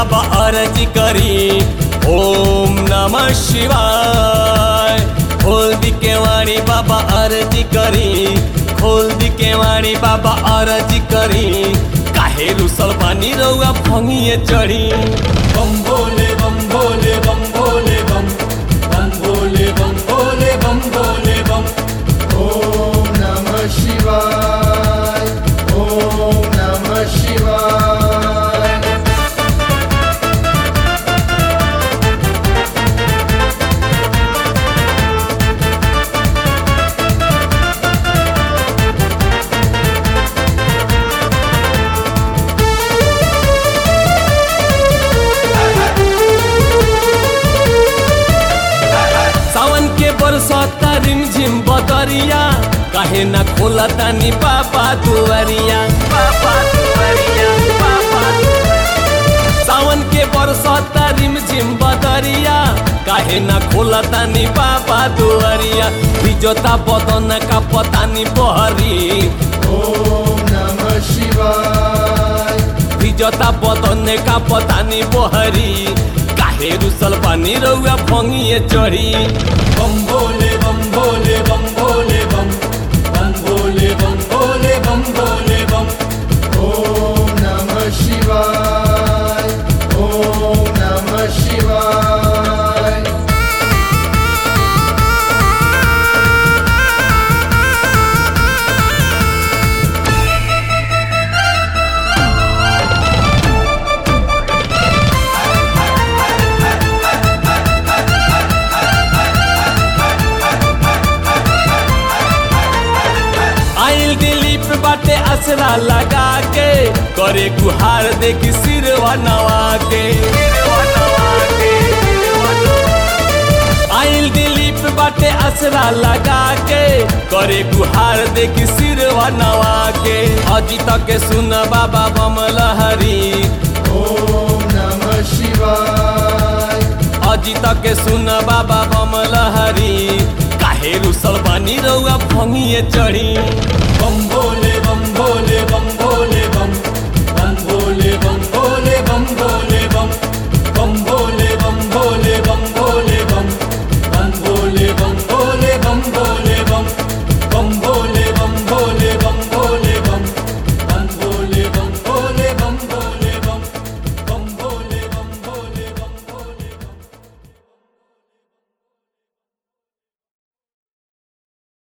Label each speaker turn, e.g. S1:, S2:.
S1: बाबा अर्जी करी ओम नमः शिवाय खोल दी केवाड़ी बाबा अर्जी करी खोल दी केवाड़ी बाबा अर्जी करी काहे रुसल पानी रउआ भंगिए चढ़ी
S2: बम भोले बम भोले बम भोले बम बम भोले बम भोले बम भोले बम
S3: ॐ नमः शिवाय ॐ नमः शिवाय
S1: सावन के बरसता रिमझिम बदरिया काहे ना खोला तानी बाबा दुआरिया बाबा दुआरिया बाबा दुआरिया। सावन के बरसता रिमझिम बदरिया काहे ना खोला तानी बाबा दुआरिया बिजोता बदन का पतानी बहरी
S3: ॐ नमः शिवाय
S1: बिजोता बदन का पतानी बहरी काहे रुसल पानी रउआ भंगिए चढ़ी
S2: बम भोले बम भोले बम भोले बम बम भोले बम भोले बम भोले बम
S3: ॐ नमः शिवाय ॐ नमः शिवाय
S1: आइल दिलीप बाटे असरा लगा के करे गुहार देखी सिरवा नवा के आइल दिलीप बाटे असरा लगा के करे गुहार देखी सिरवा नवा के अजित के सुन बाबा बम लहरी
S3: ॐ नमः शिवाय
S1: अजित के सुन बाबा बम लहरी काहे रुसल बानी रउआ भंगिए चढ़ी
S2: बम भोले बम भोले बम